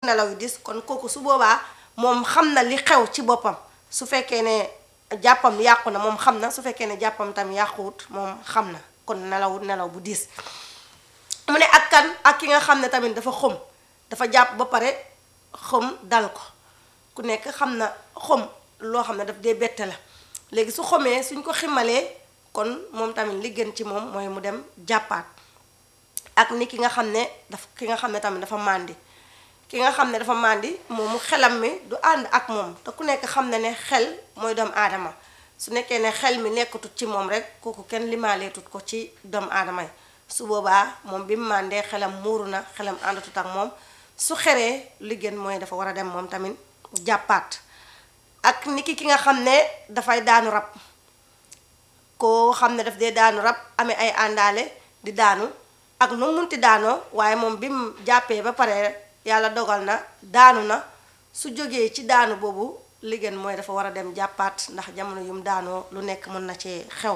nelaw yu dis kon kooku su boobaa moom xam na li xew ci boppam su fekkee ne jàppam yàqu na moom xam na su fekkee ne jàppam tam yàquwut moom xam na kon nelaw nelaw bu diis mu ne ak kan ak ki nga xam ne tamit dafa xëm dafa jàpp ba pare xëm dal ko ku nekk xam na xëm loo xam ne daf dee bette la léegi su xomee suñ ko ximalee kon moom tamit li gën ci moom mooy mu dem jàppaat ak ni ki nga xam ne daf ki nga xam ne tamit dafa màndi ki nga xam ne dafa màndi moomu xelam mi du ànd ak moom te ku nekk xam ne ne xel mooy doomu aadama su nekkee ne xel mi nekkatut ci moom rek kooku kenn limaaleetut ko ci doomu aadama yi su boobaa moom bi mu màndee xelam muuru na xelam àndatut ak moom su xeree li gën mooy dafa war a dem moom tamit jàppaat ak niki ki nga xam ne dafay daanu rab koo xam ne daf dee daanu rab amee ay àndaale di daanu ak nu munti daanoo waaye moom bi mu jàppee ba pare yàlla dogal na daanu na su jógee ci daanu boobu li gën mooy dafa war a dem jàppaat ndax jamono yum daanoo lu nekk mën na ci xew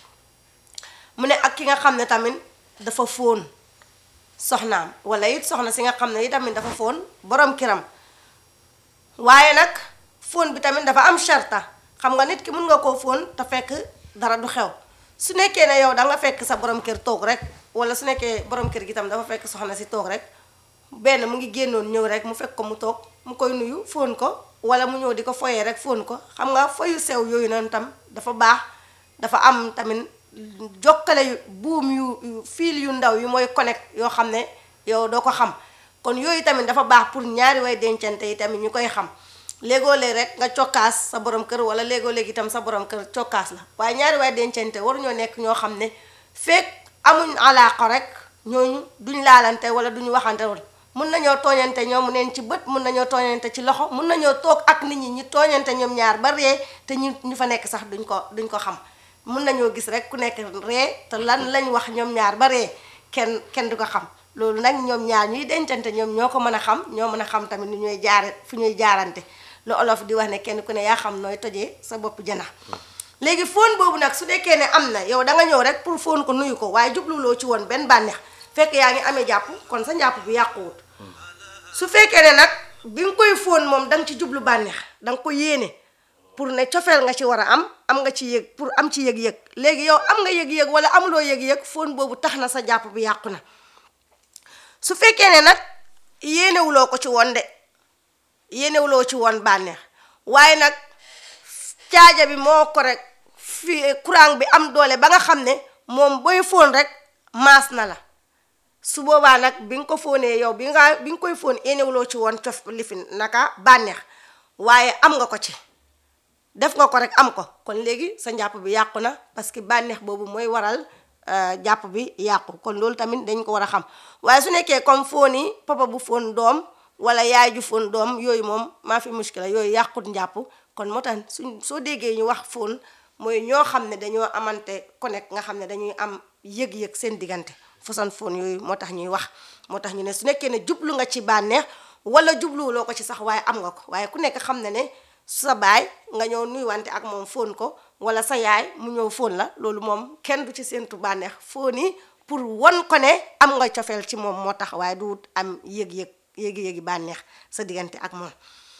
mu ne ak ki nga xam ne tamit dafa fóon soxnaam wala it soxna si nga xam ne it tamit dafa fóon borom kiram waaye nag fóon bi tamit dafa am sharta xam nga nit ki mun nga koo fóon te fekk dara du xew su nekkee ne yow da nga fekk sa borom kër toog rek wala su nekkee borom kër gi tam dafa fekk soxna si toog rek benn mu ngi génnoon ñëw rek mu fekk ko mu toog mu koy nuyu fóon ko wala mu ñëw di ko foyee rek fóon ko xam nga foyu sew yooyu noonu tam dafa baax dafa am tamit jokkale yu buum yu fiil yu ndaw yu mooy connect yoo xam ne yow doo ko xam kon yooyu tamit dafa baax pour ñaari way dencante yi tamit ñu koy xam léegoo léeg rek nga cokkaas sa borom kër wala léegoo léegi itam sa borom kër cokkaas la waaye ñaari way dencante waruñoo nekk ñoo xam ne fekk amuñ alaaka rek ñooñu duñ laalante wala duñu waxante wala mun nañoo tooñante ñoom neen ci bët mun nañoo tooñante ci loxo mun nañoo toog ak nit ñi ñi tooñante ñoom ñaar ba ree te ñu ñu fa nekk sax duñ ko duñ ko xam mun nañoo gis rek ku nekk ree te lan lañ wax ñoom ñaar ba ree kenn kenn du ko xam loolu nag ñoom ñaar ñuy dencante ñoom ñoo ko mën a xam ñoo mën a xam tamit ni ñooy jaare fu ñuy jaarante lu olof di wax ne kenn ku ne yaa xam nooy tojee sa bopp jëna léegi fóon boobu nag su nekkee ne am na yow da nga ñëw rek pour fóon ko nuyu ko waaye jubluwuloo ci woon benn bànneex fekk yaa ngi amee jàpp kon sa njàpp bi yàquwut su fekkee ne nag bi nga koy fóon moom da nga ci jublu bànneex da nga ko yéene pour ne cofeel nga ci war a am am nga ci yëg pour am ci yëg-yëg léegi yow am nga yëg-yëg wala amuloo yëg-yëg fóon boobu tax na sa jàpp bi yàqu na su fekkee ne nag yéenewuloo ko ci woon de yéenewuloo ci woon bànneex waaye nag caaja bi moo ko rek fi courant bi am doole ba nga xam ne moom booy fóon rek maas na la su boobaa nag bi nga ko fóonee yow bi nga bi nga koy fóon yéenewuloo ci woon cof lifin naka bànneex waaye am nga ko ci def nga ko rek am ko kon léegi sa njàpp bi yàqu na parce que bànneex boobu mooy waral jàpp bi yàqu kon loolu tamit dañ ko war a xam waaye su nekkee comme fóon yi papa bu fóon doom wala yaay ju fóon doom yooyu moom maa fi muskila yooyu yàqut njàpp kon moo tax suñ soo déggee ñu wax fóon mooy ñoo xam ne dañoo amante connect nga xam ne dañuy am yëg-yëg seen diggante façon fóon yooyu moo tax ñuy wax moo tax ñu ne su nekkee ne jublu nga ci bànneex wala jubluwuloo ko ci sax waaye am nga ko waaye ku nekk xam ne ne sa baay nga ñëw nuyuwante ak moom fóon ko wala sa yaay mu ñëw fóon la loolu moom kenn du ci séentu bànneex fóon yi pour won ko ne am nga cofeel ci moom moo tax waaye du am yëg-yëg yéegi-yéegi bànneex sa diggante ak moom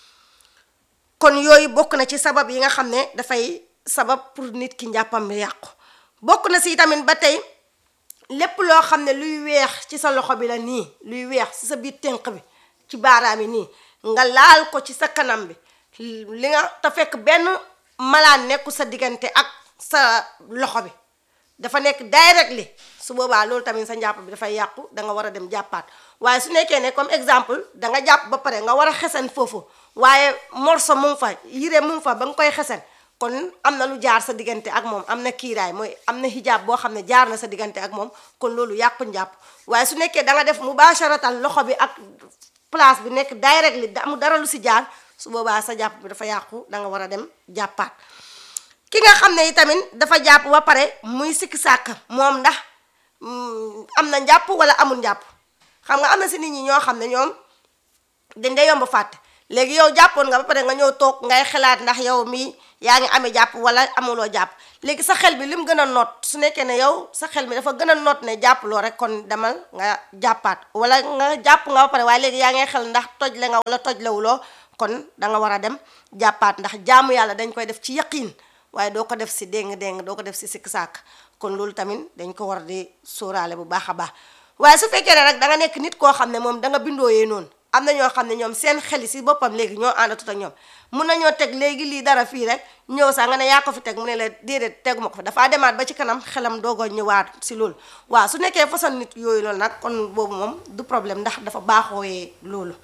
kon yooyu bokk na ci sabab yi nga xam ne dafay sabab pour nit ki njàppam bi yàqu bokk na si tamit ba tey lépp loo xam ne luy weex ci sa loxo bi la nii luy weex ci sa biir tënk bi ci baaraam yi nii nga laal ko ci sa kanam bi li nga te fekk benn malaan nekku sa diggante ak sa loxo bi dafa nekk directly su boobaa loolu tamit sa njàpp bi dafay yàqu da nga war a dem jàppaat waaye su nekkee ne comme exemple da nga jàpp ba pare nga war a xesen foofu waaye morso mu ngi fa yire mu ngi fa ba nga koy xesen kon am na lu jaar sa diggante ak moom am na kiiraay mooy am na hijab boo xam ne jaar na sa diggante ak moom kon loolu yàqu njàpp waaye su nekkee da nga def mubasharatan loxo bi ak place bi nekk directly amul dara lu si jaar su boobaa sa jàpp bi dafa yàqu da nga war a dem jàppaat ki nga xam ne itamit dafa jàpp ba pare muy sikki sàkk moom ndax am na njàpp wala amul njàpp xam nga am na si nit ñi ñoo xam ne ñoom dañ day yomb fàtte léegi yow jàppoon nga ba pare nga ñëw toog ngay xalaat ndax yow mii yaa ngi amee jàpp wala amuloo jàpp léegi sa xel bi lim gën a noot su nekkee ne yow sa xel mi dafa gën a noot ne jàppuloo rek kon demal nga jàppaat wala nga jàpp nga ba pare waaye léegi yaa ngay xel ndax toj le nga wala toj lewuloo kon da nga war a dem jàppaat ndax jaamu yàlla dañ koy def ci yaqiin waaye doo ko def si déng-déng doo ko def si sikk sàkk kon loolu tamit dañ ko war di sóoraale bu baax a baax waaye su fekkee ne rek da nga nekk nit koo xam ne moom da nga bindooyee noonu am na ñoo xam ne ñoom seen xel si boppam léegi ñoo àndatut ak ñoom mun nañoo teg léegi lii dara fii rek ñëw sax nga ne yaa ko fi teg mu ne la déedéet teguma ko fi dafaa demaat ba ci kanam xelam doogoo ñëwaat si loolu waaw su nekkee façon nit yooyu loolu nag kon boobu moom du problème ndax dafa baaxooyee loolu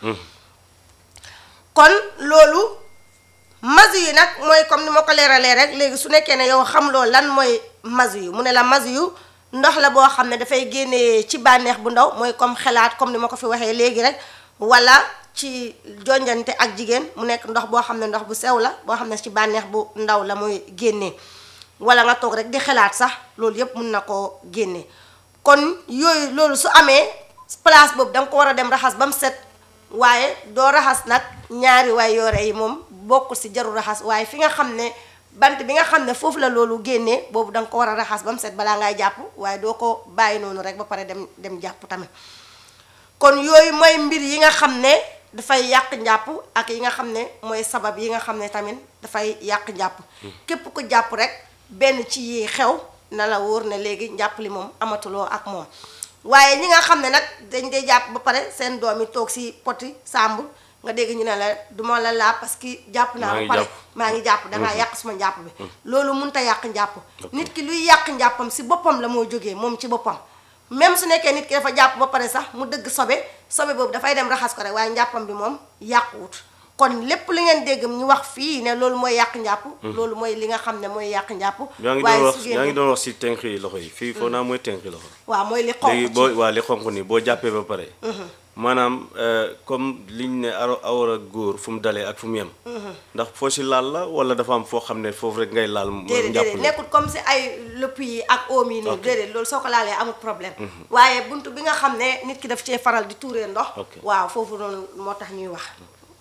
kon loolu masu yi nag mooy comme ni ma ko leeralee rek léegi su nekkee ne yow xamloo lan mooy masu yu mu ne la masu yu ndox la boo xam ne dafay génnee ci bànneex bu ndaw mooy comme xelaat comme ni ma ko fi waxee léegi rek wala ci jonjante ak jigéen mu nekk ndox boo xam ne ndox bu sew la boo xam ne ci bànneex bu ndaw la mooy génnee wala nga toog rek di xelaat sax loolu yépp mun na koo génnee kon yooyu loolu su amee place boobu da nga ko war a dem raxas ba mu set waaye doo raxas nag ñaari waay yoore yi moom bokkul si jaru raxas waaye fi nga xam ne bant bi nga xam ne foofu la loolu génnee boobu da nga ko war a raxas ba mu set balaa ngay jàpp waaye doo ko bàyyi noonu rek ba pare dem dem jàpp tamit kon yooyu mooy mbir yi nga xam ne dafay yàq njàpp ak yi nga xam ne mooy sabab yi nga xam ne tamit dafay yàq njàpp képp ku jàpp rek benn ci yi xew na la wóor ne léegi njàpp li moom amatuloo ak moom waaye ñi nga xam ne nag dañ dee jàpp ba pare seen doom yi toog si poti sàmb nga dégg ñu ne la duma la laa parce que jàpp naa ba pare maa ngi jàpp dangaa yàq suma njàpp bi loolu mun ta yàq njàpp nit ki luy yàq njàppam si boppam la moo jógee moom ci boppam même su nekkee nit ki dafa jàpp ba pare sax mu dëgg sobe sobe boobu dafay dem raxas ko rek waaye njàppam bi moom yàquwut kon lépp li ngeen dégg ñu wax fii ne loolu mooy yàq njàpp loolu mooy li nga xam ne mooy yàq njàpp yaa ngi doon wax yaa ngi doon wax si tenqi loxo yi fii foo naa mooy tenqi loxo waaw mooy li xonq léegi boo waa li xonq nii boo jàppee ba pare maanaam comme liñ ne aro awra góor fu mu dalee ak fu mu yem ndax foo si laal la wala dafa am foo xam ne foofu rek ngay laal déedéet déedéet nekkul comme si ay lëpp yi ak oom yi nii déedéet loolu soo ko laalee amul problème waaye buntu bi nga xam ne nit ki daf cee faral di tuuree ndox waaw foofu noonu moo tax ñuy wax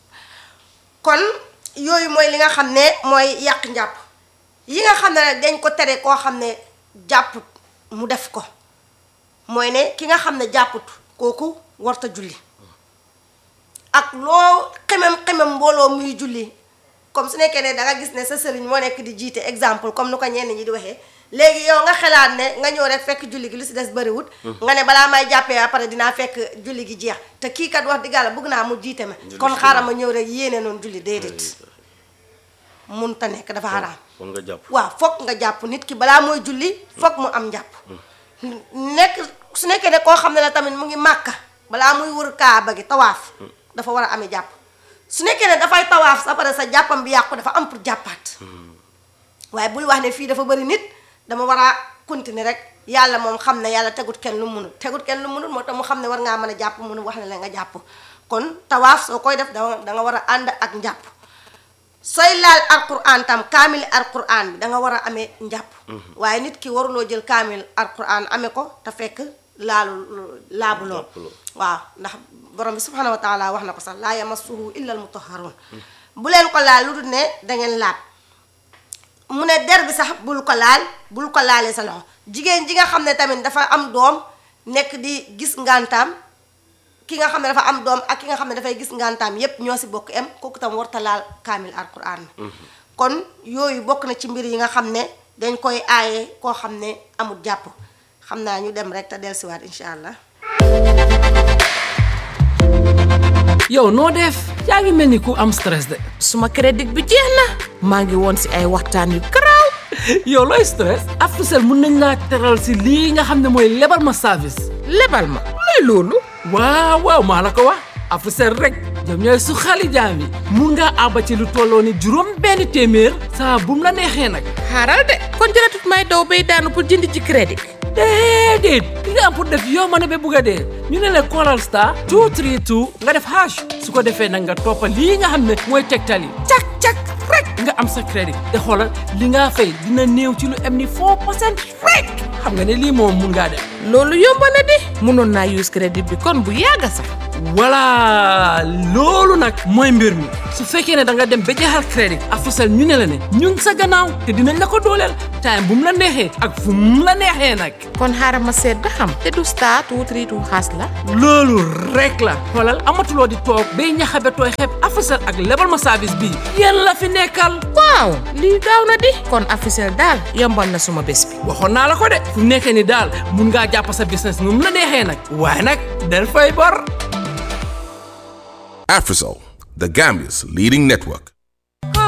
kon yooyu mooy li nga xam ne mooy yàq njàpp yi nga xam ne nag dañ ko tere koo xam ne jàpput mu def ko mooy ne ki nga xam ne jàpput kooku warta julli ak loo xemem xemem mbooloo muy julli comme su nekkee ne da nga gis ne sa sëriñ moo nekk di jiite exemple comme nu ko ñenn ñi di waxee léegi yow nga xalaat ne nga ñëw rek fekk julli gi lu si des bëriwut nga ne balaa may jàppee après dinaa fekk julli gi jeex te kii kat wax dëgg yàlla bëgg naa mu jiite ma kon xaaral ma ñëw rek yéene noonu julli déedéet mun ta nekk dafa xaraam foog nga jàpp waaw foog nga jàpp nit ki balaa mooy julli foog mu am njàpp nekk su nekkee ne koo xam ne la tamit mu ngi màkka balaa muy wër kaaba gi tawaaf dafa war a amee jàpp su nekkee ne dafay tawaaf sa pare sa jàppam bi yàqu dafa am pour jàppaat waaye bul wax ne fii dafa bëri nit dama war a continuer rek yàlla moom xam ne yàlla tegut kenn lu munul tegut kenn lu munul moo tax mu xam ne war ngaa mën a jàpp munu wax ne la nga jàpp kon tawaaf soo koy def da da nga war a ànd ak njàpp sooy laal alquran tam kaamil alquran bi da nga war a amee njàpp waaye nit ki waruloo jël kaamil alquran amee ko te fekk laalu laabuloo waaw ndax borom bi subhanahu wa taala wax na ko sax laa yamassuhu illa al mutahharun bu leen ko laal lu dul ne dangeen laab mu ne der bi sax bul ko laal bul ko laalee sa loxo jigéen ji nga xam ne tamit dafa am doom nekk di gis ngantaam ki nga xam ne dafa am doom ak ki nga xam ne dafay gis ngantaam yépp ñoo si bokk em kooku tam warta laal kaamil alquran kon yooyu bokk na ci mbir yi nga xam ne dañ koy aaye koo xam ne amul jàpp xam naa ñu dem rek te dellusiwaat incha allah. yow noo def yaa ngi mel ni ku am stress de. suma crédit bi jeex na maa ngi woon si ay waxtaan yu garaaw yow looy stress. Africell mun nañ laa teral si lii nga xam ne mooy lebal ma service. lebal ma luy loolu. waaw waaw maa la ko wax Africell rek ñoom ñooy su xali jaam yi mun ngaa àbba ci lu tolloo ni juróom benn téeméer saa bum la neexee nag. xaaral de kon jëratut may daw bay daanu pour jënd ci crédit. déedéet li nga am pour def yow ma ne ba bugg a dee ñu ne la Coral Star 232 nga def hash su ko defee nag nga toppa lii nga xam ne mooy tegtal yi cak cak rek nga am sa crédit te xoolal li nga fay dina néew ci lu am ni 4 percent rek xam nga ne lii moom mun ngaa def loolu yomb na di mënoon naa use crédit bi kon bu yàgg sax. voilà loolu nag mooy mbir mi su fekkee ne da nga dem ba jeexal crédit Africell ñu ne la ne ñu ngi sa gannaaw te dinañ la ko dooleel time bu mu la neexee ak fu mu la neexee nag kon xaaral ma seet ba xam te du star two three two xaas la loolu rek la xoolal amatuloo di toog bay ñaxabe tooy xeeb Africell ak lebal ma service bii yéen la fi nekkal waaw lii gaaw na di kon Africell daal yombal na suma bés bi waxoon naa la ko de fu mu nekkee ni daal mun ngaa jàpp sa business nu mu la neexee nag waaye nag del fay bor Afrisol, the Gambia's leading network.